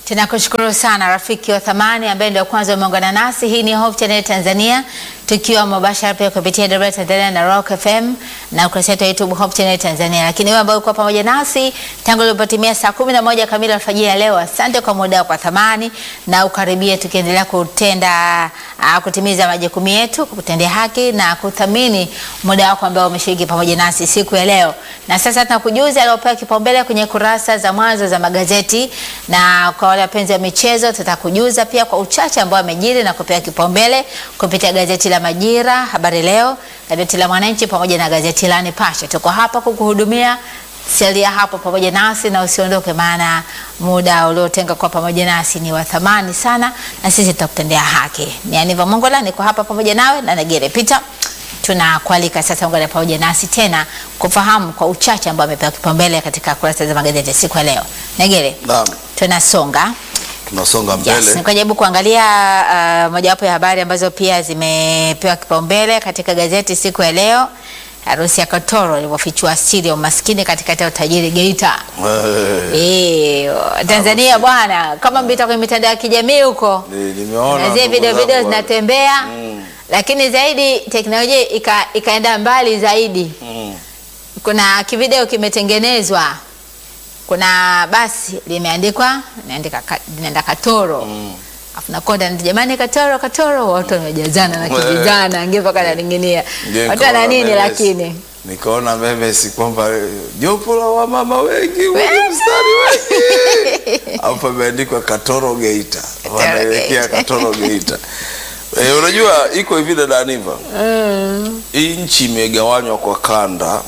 Tunakushukuru sana rafiki wa thamani ambaye ndio kwanza umeungana nasi. Hii ni Hope Channel Tanzania, tukiwa mubashara pia kupitia Debra Tanzania na Rock FM na ukurasa wetu wa YouTube Hope Channel Tanzania. Lakini wewe ambao uko pamoja nasi tangu ilipotimia saa kumi na moja kamili alfajiri ya leo, asante kwa muda wako wa thamani na ukaribia, tukiendelea kutenda uh, kutimiza majukumu yetu, kutendea haki na kuthamini muda wako ambao umeshiriki pamoja nasi siku ya leo. Na sasa tunakujuza aliopewa kipaumbele kwenye kurasa za mwanzo za magazeti na kwa wale wapenzi wa michezo tutakujuza pia kwa uchache ambao amejiri na kupewa kipaumbele kupitia gazeti la Majira, Habari Leo, gazeti la Mwananchi pamoja na gazeti la Nipashe. Tuko hapa kukuhudumia, salia hapo pamoja nasi na usiondoke, maana muda uliotenga kwa pamoja nasi ni wa thamani sana, na sisi tutakutendea haki. Ni Aniva Mongola, niko hapa pamoja nawe na Negere Peter tunakualika sasa ungane pamoja nasi tena kufahamu kwa uchache ambao amepewa kipaumbele katika kurasa za magazeti siku ya leo. Negere, Naam, tunasonga tunasonga mbele. Yes, nikajaribu kuangalia uh, mojawapo ya habari ambazo pia zimepewa kipaumbele katika gazeti siku ya leo. Harusi ya Katoro ilivyofichua siri ya umaskini katikati ya utajiri Geita. Eh, Eh, Tanzania bwana, kama mpita kwenye mitandao ya kijamii huko ni- nimeona na zile ndugu video zangu video wale. zinatembea Mm, lakini zaidi teknolojia ika, ikaenda mbali zaidi. mm. Kuna kivideo kimetengenezwa, kuna basi limeandikwa limeandika ka- linaenda Katoro Mm. afu nakonda ndio jamani, Katoro Katoro, watu wamejazana na Eh. kijizana ange mpaka naning'inia Ndio watu wana nikaona nini, memes. lakini Nikaona memes kwamba eh, jopo la wamama wengi wenye Wengi. mstari wengi hapo imeandikwa Katoro Geita, wanaelekea Geita. Katoro Geita. Eh, unajua iko hivi dada Aniva, mm, hii nchi imegawanywa kwa kanda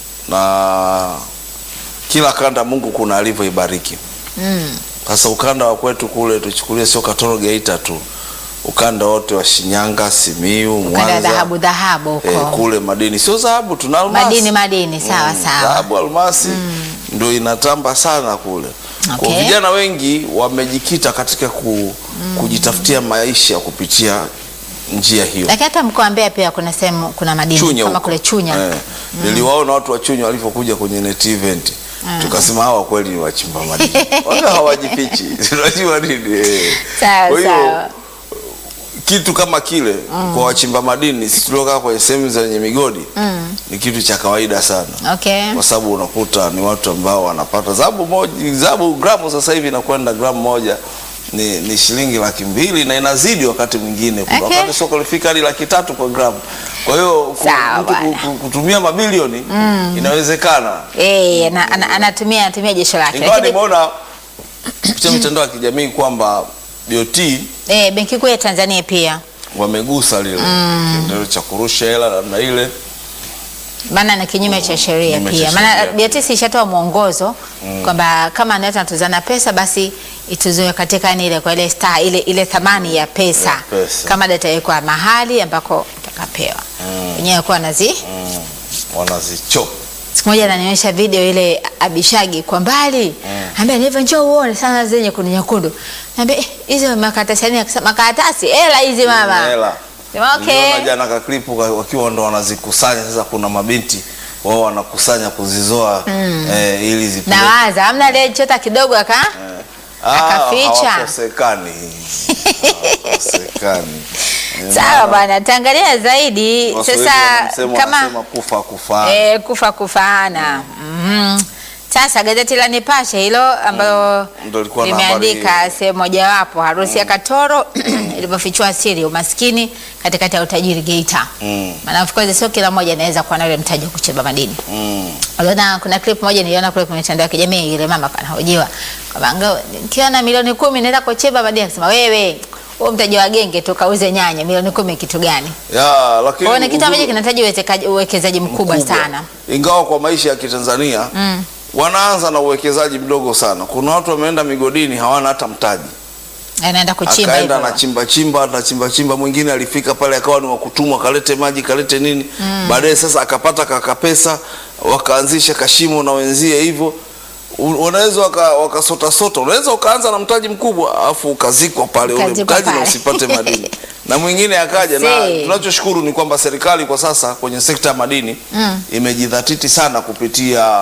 na kila kanda Mungu kuna alivyoibariki. mm, Sasa ukanda wa kwetu kule tuchukulie, sio Katoro Geita tu, ukanda wote wa Shinyanga, Simiu, kanda Mwanza dhahabu dhahabu huko eh, kule madini, sio dhahabu, tuna almasi madini madini, sawa Mm, sawa, dhahabu, almasi ndio inatamba sana kule. Kwa Okay. vijana wengi wamejikita katika ku, kujitafutia maisha kupitia njia hiyo. lakini hata mkoa wa Mbeya pia kuna sehemu kuna madini Chunya kama huko. kule Chunya Eh, niliwaona watu wa Chunya walivyokuja kwenye net event tukasema hawa kweli ni wachimba madini wala hawajifichi unajua nini eh. sawa Kwa hiyo, sawa, kitu kama kile kwa wachimba madini sisi tuliokaa kwenye sehemu zenye migodi mm, ni kitu cha kawaida sana okay, kwa sababu unakuta ni watu ambao wanapata zabu moja zabu gramu sasa hivi inakwenda gramu moja ni, ni shilingi laki mbili na inazidi wakati mwingine Kuna Okay. wakati soko lifika hadi laki tatu kwa gramu kwa hiyo ku- Sawa mtu ku- bwana. ku- kutumia mabilioni inawezekana eh, ana- ana- anatumia anatumia jesho lake, ingawa lakini nimeona kupitia mitandao ya kijamii kwamba BOT eh, benki kuu ya Tanzania pia wamegusa lile kitendo cha kurusha hela namna ile maana ni kinyume cha sheria Kinyume pia, cha maana sheria. BOT ishatoa mwongozo kwamba kama anaweza natuzana pesa basi ituziwe katika yani ile kwa ile star ile ile thamani ya pesa, Ya pesa. kama data itawekwa mahali ambako utakapewa wenyewe kuwa nazi mm, wanazichoka siku moja ananionyesha video ile Abishagi kwa mbali mm. ambia nivyo njoo uone sana zenye kuni nyekundu naambia eh, hizo makaratasi yani akasema makaratasi hela hizi mama hela Sema, okay Niliona jana kaklipu ka- wakiwa ndo wanazikusanya sasa. Kuna mabinti wao wanakusanya kuzizoa eh, ili zipeleke. nawaza amna aliyechota kidogo aka Eh, ah, akaficha. hawakosekani hawakosekani. Sawa bwana, taangalia zaidi Waswahili sasa wana msemo kama wanasema kufa kufa eh, kufa kufaana. Mhm. Sasa gazeti la Nipashe hilo ambalo Ndio lilikuwa na limeandika habari sehemu mojawapo harusi ya Katoro ilivyofichua siri umaskini katikati ya utajiri Geita. mm, Maana of course sio kila mmoja anaweza kuwa na ule mtaji wa kuchimba madini. mm. Uliona kuna clip moja niliona kule kwenye mitandao ya kijamii ile mama kanahojiwa kwamba ngao nikiwa na milioni kumi naenda kuchimba madini akasema wewe huo mtaji wa genge tu kauze nyanya milioni kumi kitu gani? ya lakini Kwa hiyo ni kitu ambacho uzuri- kinahitaji uwezekaji- uwekezaji mkubwa sana. ingawa kwa maisha ya Kitanzania Mm. wanaanza na uwekezaji mdogo sana. Kuna watu wameenda migodini hawana hata mtaji Anaenda kuchimba akaenda hivyo. anachimba chimba anachimba chimba. Mwingine alifika pale akawa ni wakutumwa, kalete maji kalete nini, baadaye sasa akapata kaka pesa, wakaanzisha kashimo na wenzie hivyo. U- Unaweza waka- wakasota sota, unaweza ukaanza na mtaji mkubwa alafu ukazikwa pale ule Ukazikwa mtaji na pale. usipate madini na mwingine akaja na See. tunachoshukuru ni kwamba serikali kwa sasa kwenye sekta ya madini Mm. imejidhatiti sana kupitia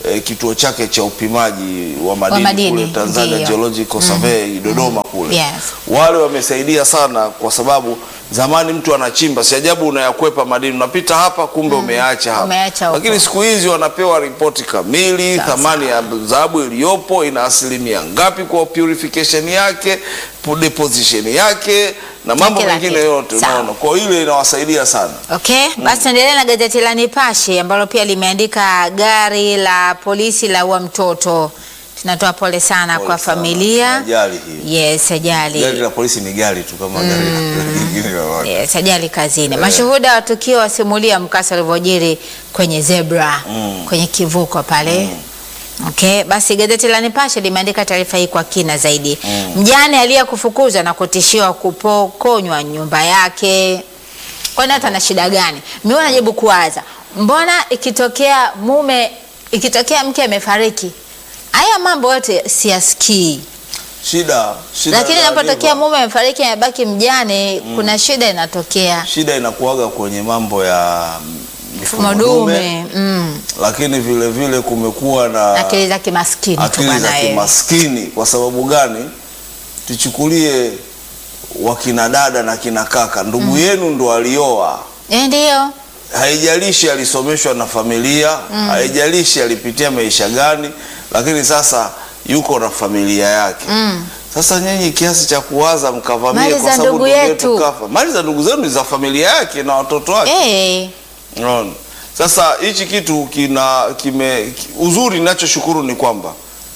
eh, kituo chake cha upimaji wa madini, madini, kule Tanzania ndiyo. Geological Survey Dodoma kule Yes. wale wamesaidia sana kwa sababu zamani mtu anachimba, si ajabu unayakwepa madini, unapita hapa kumbe umeacha hapa. Umeacha huko. Lakini siku hizi wanapewa ripoti kamili, Sasa. thamani ya dhahabu iliyopo ina asilimia ngapi kwa purification yake, pu- deposition yake na mambo kila mengine kitu. yote, Sawa. unaona. Kwa hiyo ile inawasaidia sana. Okay, basi tuendelee na gazeti la Nipashe ambalo pia limeandika gari la polisi la ua mtoto. Tunatoa pole sana Pole kwa sana. familia. Ajali hii. Yes, ajali. Gari la polisi ni gari tu kama gari lingine lolote. Yes, ajali kazini. Mashuhuda wa tukio wasimulia mkasa ulivyojiri kwenye zebra kwenye kivuko pale. Okay, basi gazeti la Nipashe limeandika taarifa hii kwa kina zaidi. Mjane aliyekufukuzwa na kutishiwa kupokonywa nyumba yake. Kwani hata ana shida gani? Mimi najibu kuwaza, mbona ikitokea mume, ikitokea mke amefariki, haya mambo yote siyasikii Shida, shida lakini za inapotokea Aniva. mume amefariki amebaki mjane, kuna shida inatokea. shida inakuwaga kwenye mambo ya Mfumo dume mm. lakini vile vile kumekuwa na akili za kimaskini tu akili za bwana wewe. kimaskini. Kwa sababu gani? Tuchukulie wakina dada na kina kaka, ndugu yenu ndo alioa, Eh, Ndio haijalishi alisomeshwa na familia, haijalishi alipitia maisha gani, lakini sasa yuko na familia yake. Sasa nyinyi kiasi cha kuwaza mkavamia Mali kwa za sababu ndugu ndugu yetu. yetu kafa. Mali za ndugu zenu ni za familia yake na watoto wake. eh, Unaona? Sasa hichi kitu kina kime ki- uzuri ninachoshukuru ni kwamba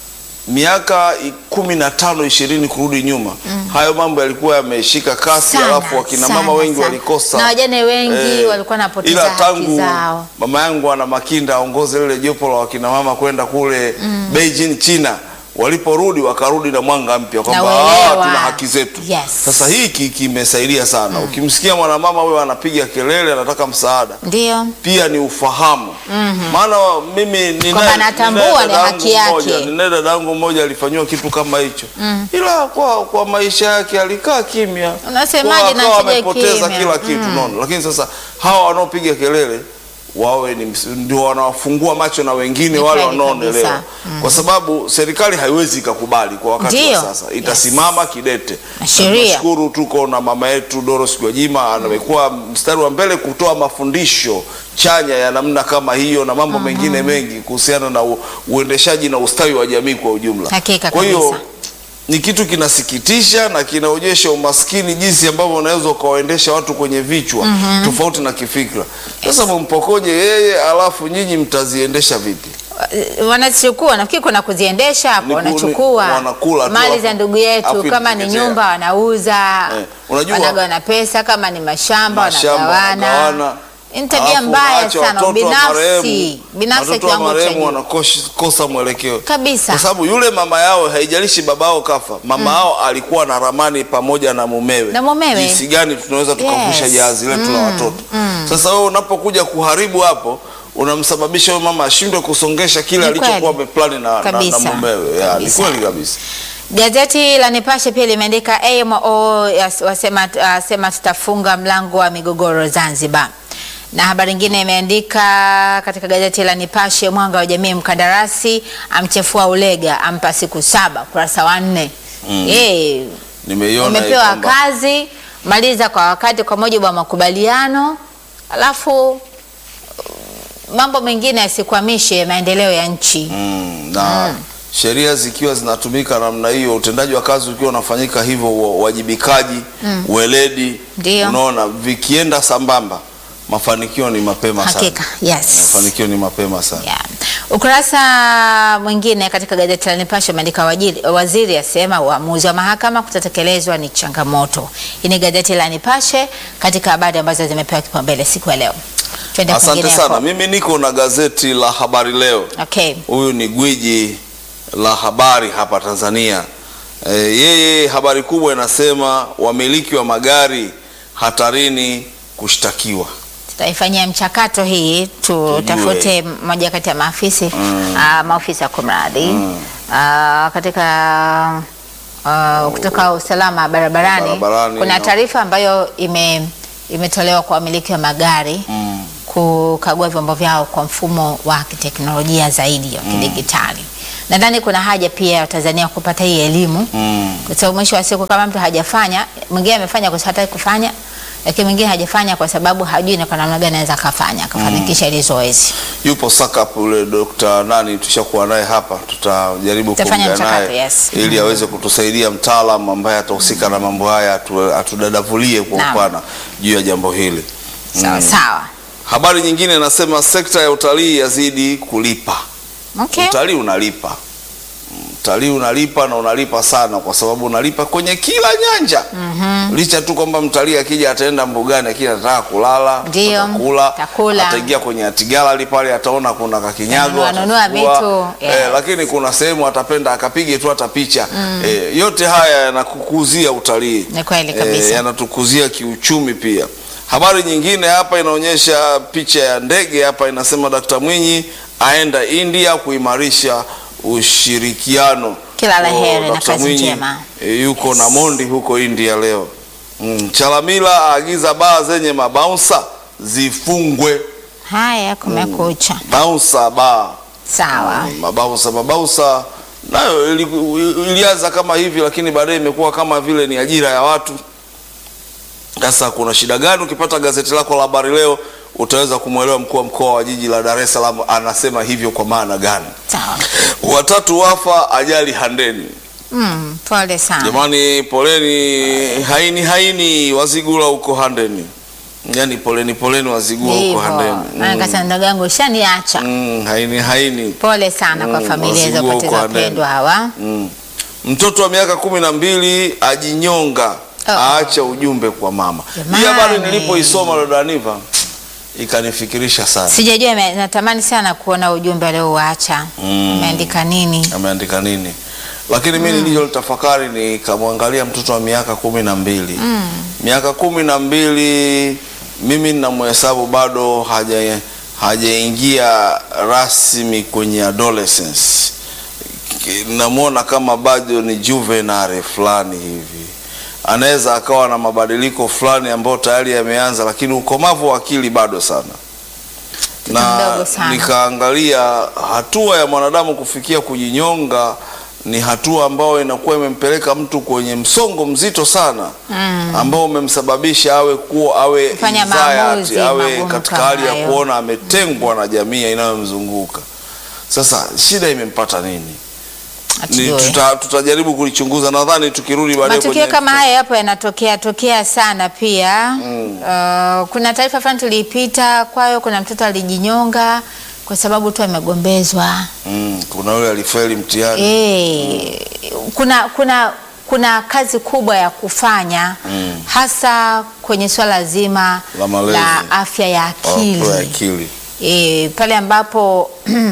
miaka i- kumi na tano ishirini kurudi nyuma hayo mambo yalikuwa yameshika kasi, Sana, alafu wakina mama sana, wengi sana. walikosa Na wajane wengi walikuwa wanapoteza ila haki tangu zao. mama yangu ana Makinda aongoze lile jopo la wakina mama kwenda kule Beijing China, waliporudi wakarudi na mwanga mpya kwamba Na "Ah, uelewa." tuna haki zetu. Yes. Sasa hiki kimesaidia sana. Ukimsikia mwanamama huyo anapiga kelele, anataka msaada ndio pia ni ufahamu maana mimi ninaye- Kwamba anatambua ninaye ni dadangu haki yake. mmoja- ninaye dadangu mmoja alifanyiwa kitu kama hicho ila kwa, kwa maisha yake alikaa kimya Unasemaje Kwa na akawa akija amepoteza kimya? kila kitu unaona lakini sasa hawa wanaopiga kelele wawe ni ms- ndio wanawafungua macho na wengine Ni wale kweli wanaoelewa kabisa. kwa sababu serikali haiwezi ikakubali kwa wakati wa Ndio. sasa itasimama kidete Na sheria. Tunashukuru tuko na mama yetu Doros Gwajima amekuwa mstari wa mbele kutoa mafundisho chanya ya namna kama hiyo na mambo mengine mengi kuhusiana na u, uendeshaji na ustawi wa jamii kwa ujumla. Hakika Kwa hiyo kabisa. ni kitu kinasikitisha na kinaonyesha umaskini jinsi ambavyo unaweza ukawaendesha watu kwenye vichwa tofauti na kifikra. Sasa mumpokonye yeye alafu nyinyi mtaziendesha vipi? wanachukua nafikiri kuna kuziendesha hapo, Ni ku- wanachukua ni- wanakula tu mali hapo. za ndugu Hapo yetu, kama ni inateketea. nyumba wanauza, Eh, unajua- wanagawana pesa, kama ni mashamba, Mashamba wanagawana. wanagawana. Ni tabia Alafu mbaya waache sana, watoto wa binafsi marehemu- binafsi watoto wa kiwango cha marehemu juu wanakosa mwelekeo kabisa. kwa sababu yule mama yao haijalishi baba yao kafa, mama yao alikuwa na ramani pamoja na mumewe, Na mumewe. jinsi gani tunaweza tukavusha Yes. jahazi letu la watoto. Sasa wewe unapokuja kuharibu hapo, unamsababisha huyo mama ashindwe kusongesha kile Ni alichokuwa kweli. ameplani na, na, na Kabisa. mumewe. Ya, Ni Kabisa. kweli kabisa. Gazeti la Nipashe pia limeandika AMO yas- wasema, asema tutafunga mlango wa migogoro Zanzibar, na habari nyingine imeandika katika gazeti la Nipashe, mwanga wa jamii, mkandarasi amchefua Ulega, ampa siku saba, ukurasa wa nne. Eh, Nimeiona hii umepewa kwamba- kazi, maliza kwa wakati kwa mujibu wa makubaliano, alafu mambo mengine yasikwamishe maendeleo ya nchi. Mm, na sheria zikiwa zinatumika namna hiyo, utendaji wa kazi ukiwa unafanyika hivyo, uwa- uwajibikaji, weledi, Ndio. unaona vikienda sambamba, mafanikio ni mapema Hakika, sana. yes. Mafanikio ni mapema sana. Yeah. Ukurasa mwingine katika gazeti la Nipashe umeandika wajiri- waziri asema uamuzi wa mahakama kutatekelezwa ni changamoto. Hii ni gazeti la Nipashe katika habari ambazo zimepewa kipaumbele siku ya leo. Twende Asante kwingineko. sana. Mimi niko na gazeti la Habari Leo. Okay. Huyu ni gwiji la habari hapa Tanzania. E, yeye habari kubwa inasema wamiliki wa magari hatarini kushtakiwa. Tutaifanyia mchakato hii tutafute moja kati ya maafisi ah, maofisa kumradhi Ah, katika ah, kutoka usalama barabarani, Barabarani, kuna no. taarifa ambayo ime imetolewa kwa wamiliki wa magari kukagua vyombo vyao kwa mfumo wa kiteknolojia zaidi wa kidigitali. Nadhani kuna haja pia ya Watanzania kupata hii elimu Mm. kwa sababu mwisho wa siku kama mtu hajafanya, mwingine amefanya kwa sababu hataki kufanya, lakini mwingine hajafanya kwa sababu hajui ni kwa namna gani anaweza akafanya akafanikisha hili zoezi. Yupo Sakap ule Dr. nani tushakuwa naye hapa, tutajaribu Tutafanya kuongea mchakato, naye yes. ili aweze kutusaidia mtaalamu ambaye atahusika na mambo haya atu- atudadavulie kwa Naam. upana juu ya jambo hili. Sawa sawa. Habari nyingine inasema sekta ya utalii yazidi kulipa. Okay. Utalii unalipa, utalii unalipa na unalipa sana, kwa sababu unalipa kwenye kila nyanja licha tu kwamba mtalii akija ataenda mbugani, akija atataka kulala, Ndio, atakula, atakula. ataingia kwenye atigalari pale, ataona kuna kakinyago, Anunua- anunua atachukua. vitu, yes. eh, lakini kuna sehemu atapenda akapige tu hata picha eh, yote haya yanakukuzia utalii Ni kweli kabisa. yanatukuzia kiuchumi pia. Habari nyingine hapa inaonyesha picha ya ndege hapa, inasema Dkt. Mwinyi aenda India kuimarisha ushirikiano. Kila la Oh, heri na Dkt. kazi Mwinyi, njema. eh, yuko na Mondi huko India leo. Mm, Chalamila aagiza baa zenye mabaunsa zifungwe. Haya, kumekucha. Bouncer baa Sawa. Mm, mabausa mabausa nayo ili- ilianza kama hivi, lakini baadaye imekuwa kama vile ni ajira ya watu. Sasa kuna shida gani? Ukipata gazeti lako la habari leo utaweza kumwelewa mkuu wa mkoa wa jiji la Dar es Salaam anasema hivyo kwa maana gani. Sawa. Watatu wafa ajali Handeni. Mm, pole sana. Jamani, poleni haini haini Wazigula huko Handeni, yaani poleni poleni Wazigula huko Hivyo. Handeni. Maana Mm. kasema ndugu yangu ushaniacha. Mm, haini haini Pole sana kwa Mm, familia hizo wazigua kupoteza huko Handeni. wapendwa hawa. Mm. Mtoto wa miaka kumi na mbili ajinyonga Oh. aacha ujumbe kwa mama. Hii Jamani. habari nilipoisoma dada Niva ikanifikirisha sana. Sijajua, ime- natamani sana kuona ujumbe aliouacha. Mm. Umeandika nini? Ameandika nini? Lakini mimi nilichotafakari nikamwangalia mtoto wa miaka kumi na mbili miaka kumi na mbili mimi ninamhesabu bado haja hajaingia rasmi kwenye adolescence. Ki- Namwona kama bado ni juvenile fulani hivi, anaweza akawa na mabadiliko fulani ambayo tayari yameanza, lakini ukomavu wa akili bado sana na mdogo sana. nikaangalia hatua ya mwanadamu kufikia kujinyonga ni hatua ambayo inakuwa imempeleka mtu kwenye msongo mzito sana Mm. ambao umemsababisha awe kuwa awe Kufanya anxiety, maamuzi awe magumu katika kama hali ya hayo. kuona ametengwa na jamii inayomzunguka. Sasa shida imempata nini? Ni Hatujui. tuta, tutajaribu kulichunguza. Nadhani tukirudi baadaye Matukio kwenye kama haya yapo yanatokea tokea sana pia. Uh, kuna taarifa fulani tuliipita kwayo, kuna mtoto alijinyonga kwa sababu tu amegombezwa. mm, kuna yule alifeli mtihani Eh, kuna kuna kuna kazi kubwa ya kufanya Mm. hasa kwenye swala zima La malezi. la afya ya akili. Oh, akili. e, pale ambapo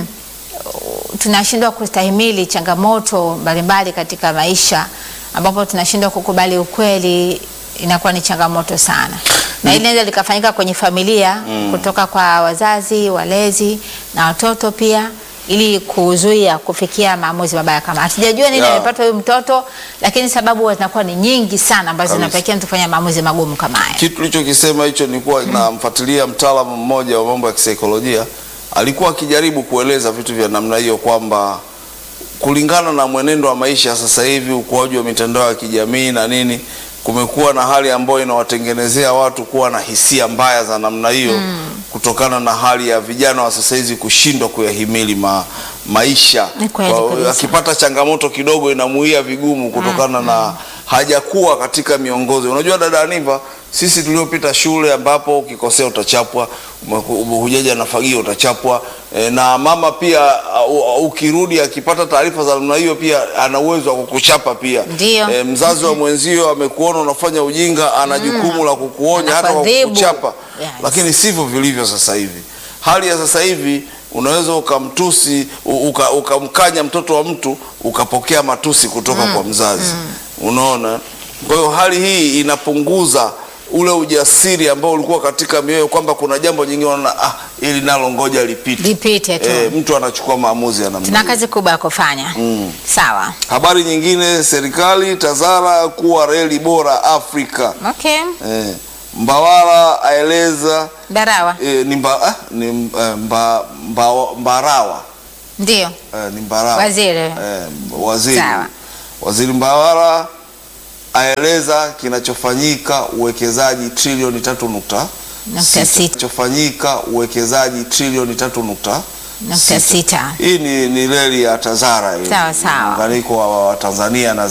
tunashindwa kustahimili changamoto mbalimbali katika maisha, ambapo tunashindwa kukubali ukweli, inakuwa ni changamoto sana, na hili linaweza likafanyika kwenye familia kutoka kwa wazazi, walezi na watoto pia, ili kuzuia kufikia maamuzi mabaya kama. Hatujajua nini Yeah. amepata huyu mtoto, lakini sababu zinakuwa ni nyingi sana ambazo Kabisa. zinapelekea mtu kufanya maamuzi magumu kama haya. Kitu ulichokisema hicho nilikuwa namfuatilia mtaalamu mmoja wa mambo ya kisaikolojia, alikuwa akijaribu kueleza vitu vya namna hiyo kwamba kulingana na mwenendo wa maisha sasa hivi, ukuaji wa mitandao ya kijamii na nini, kumekuwa na hali ambayo inawatengenezea watu kuwa na hisia mbaya za namna hiyo kutokana na hali ya vijana wa sasa hizi kushindwa kuyahimili ma, maisha. Ni kweli Kwa- kabisa. akipata changamoto kidogo inamuia vigumu kutokana na hajakuwa katika miongozo. Unajua dada Aniva, sisi tuliopita shule ambapo ukikosea utachapwa, umeku- hujaja na fagio utachapwa. E, na mama pia uh, ukirudi akipata taarifa za namna hiyo pia ana uwezo wa kukuchapa pia. Ndio. E, mzazi wa mwenzio amekuona unafanya ujinga, ana jukumu la kukuonya hata kwa Anakuadhibu. kukuchapa. Yes. Lakini sivyo vilivyo sasa hivi. Hali ya sasa hivi unaweza ukamtusi u- uka- ukamkanya mtoto wa mtu ukapokea matusi kutoka kwa mzazi. Unaona? Kwa hiyo hali hii inapunguza ule ujasiri ambao ulikuwa katika mioyo kwamba kuna jambo jingine unaona ah, ili nalo ngoja lipite. Lipite tu. Eh, mtu anachukua maamuzi ya namna Tuna hiyo. kazi kubwa ya kufanya. Sawa. Habari nyingine, serikali TAZARA kuwa reli bora Afrika. Okay. Eh, Mbawala aeleza Mbarawa e, ni, mba, ah, ni eh, mba, mba, Mbarawa ndio eh, ni Mbarawa Waziri. eh, waziri Sawa. waziri Mbawala aeleza kinachofanyika uwekezaji trilioni tatu nukta Nukta sita. kinachofanyika uwekezaji trilioni tatu nukta nukta sita. hii ni, ni reli ya Tazara hii. Sawa, sawa. muunganiko wa, wa Tanzania na